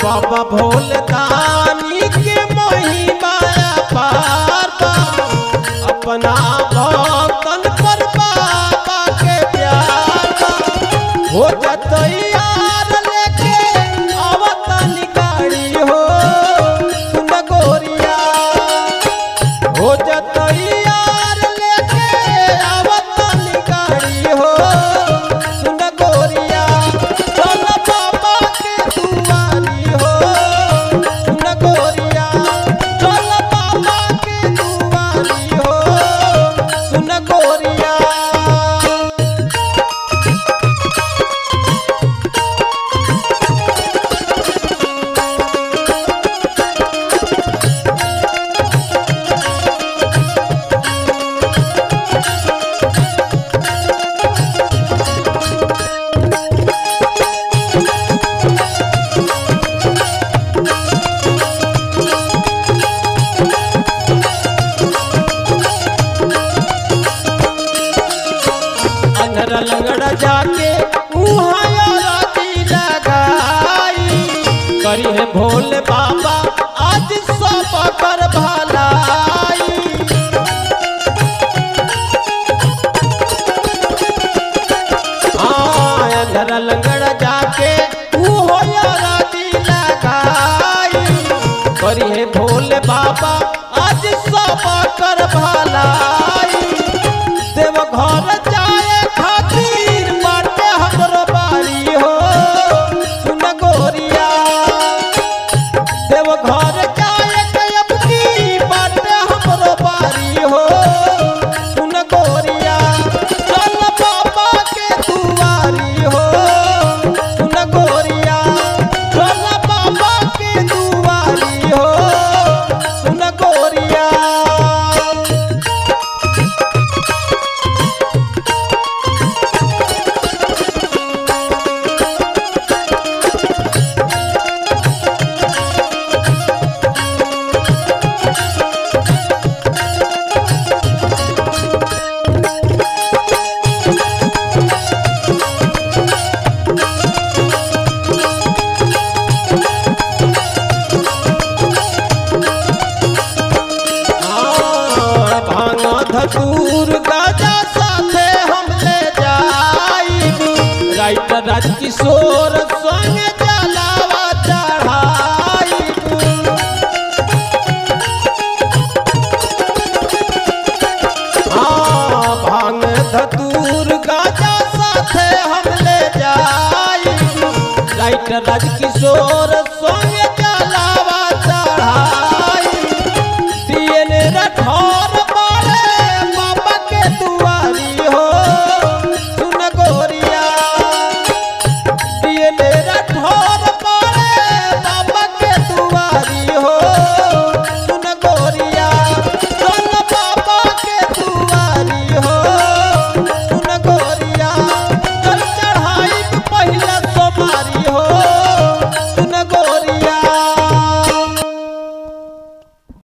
बाबा भोलदानी के महिमा पार बा अपना भक्तन पर बाबा के प्यार बा हो जतई यार लेके आवतनी गाड़ी हो सुन गोरिया हो जतई यार लेके आवतनी गाड़ी हो सुन गोरिया चल बाबा के दुआरी हो सुन गोरिया चल बाबा के दुआरी हो सुन गोरिया अंधर लंगड़ा जाके उहाँ राती लगाई करी है भोले बाबा आज सब कर भलाई हाँ, अंधर लंगड़ा जाके उहो राती लगाई करी है भोले बाबा आज सब कर भलाई देव घर जाए खातिर बाटे हमरो बारी हो सुन गोरिया देव घर जाए कयब की बाटे हमरो बारी हो सुन गोरिया चल बाबा के दुआरी हो सुन गोरिया चल बाबा के दुआरी हो सुन गोरिया हाँ, भांग धतूर गाजा साथे हम ले जाइब राइटर राजकिशोर संग जलावा चढ़ाइब हाँ, भांग धतूर गाजा साथे हम ले जाइब राइटर राज